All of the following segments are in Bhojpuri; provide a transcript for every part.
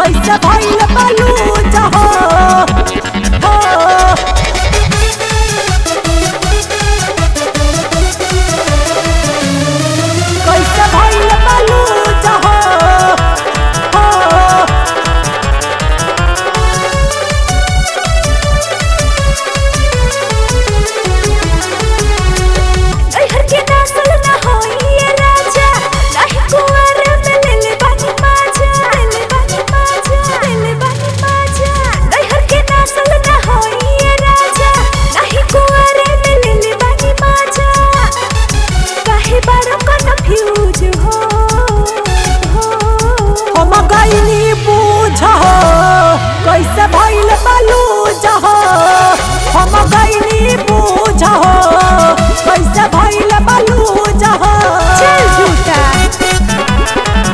कैसे भइल बलूज हो हो कैसे भइल बलूज हो हो नैहर के नस्ल न होई ये राजा नाही कुंवर में लेले बानी माजा लेले बानी माजा लेले बानी माजा नैहर के नस्ल न होई ये राजा नाही कुंवर में लेले बानी माजा काहे बारो कन्फ्यूज हो हो हम गईनी बूझ हो कैसे भइल बलूज हो हम गईनी बूझ हो कैसे भइल बलूज हो चल झूठा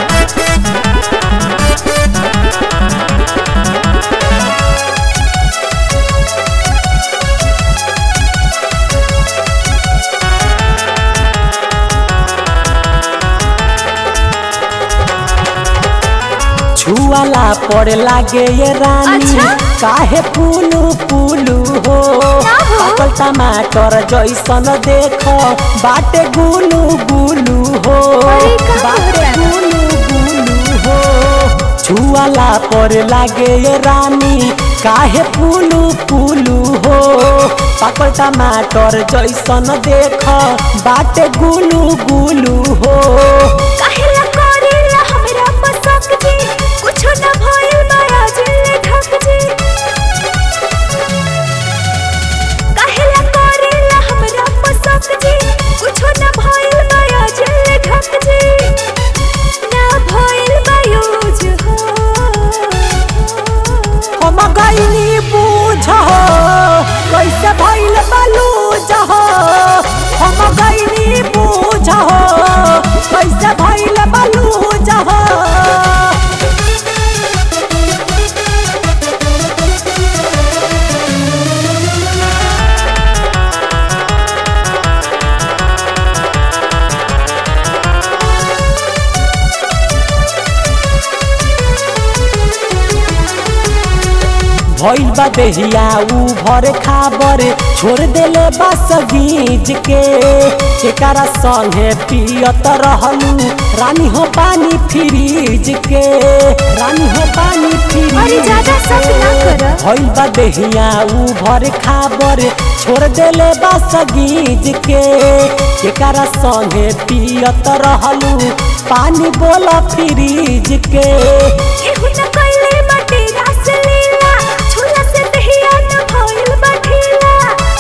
छुआला पर लागे ये रानी अच्छा? काहे पुलू पुलू हो ना हो। पाकल टमाटर जैसन देख बाटे गुलू गुलू हो अरे का बाटे कहता? गुलू गुलू हो छुआला पर लागे ये रानी काहे पुलू पुलू हो पाकल टमाटर जैसन देख बाटे गुलू गुलू हो काहेला करेला हमरा पसंद जी कुछो न भइल बड़ा जिले ढक जी काहेला करेला हमरा पसंद जी कुछो न भइल बड़ा जिले ढक जी ना भइल बायूज हो हम गईनी बूझ हो कैसे भइल बलूज हो हम गईनी बूझ हो कैसे भइल बलूज हो भइल बा देहिया ऊ भर खाबर छोड़ देले बस गीज के एकरा संगे पियत रहलू रानी हो पानी फ्रीज के रानी हो पानी फ्रीज अरे ज्यादा शक ना कर। भइल बा देहिया ऊ भर खाबर छोड़ देले बस गीज के एकरा संगे पियत रहलू पानी बोला फ्रीज के एहू न कइले बाटे रास लीला झूला से दहिया न भइल बाठीला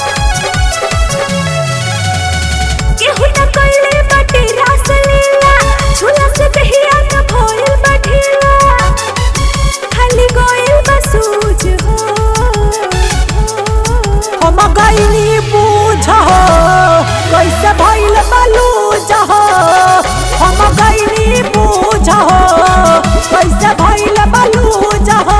केहू न कइले बाटे रास लीला झूला से दहिया न भइल बाठीला खाली गोइल बसूज हो हम गईनी बूझ हो कैसे भइल बलूज हो हम गईनी बूझ हो कैसे भइल बलूज हो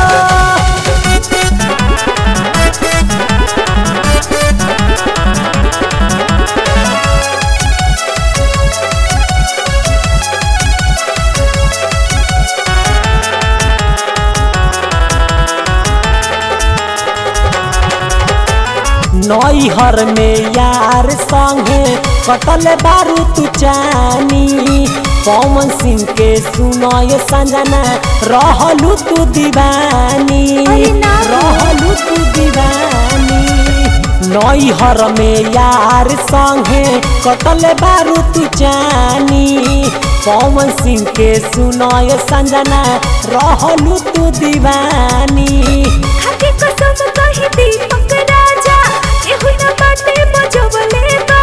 नैहर में यार संगे कटल बारू तू चानी पवन सिंह के सुनय संजना रहलू तू दीवानी अरे ना हो। रहलू तू दीवानी नैहर में यार संगे कटल बारू तू चानी पवन सिंह के सुनय संजना रहलू तू दीवानी खाके कसम कही दीपक राजा एहू न बाटे बजवले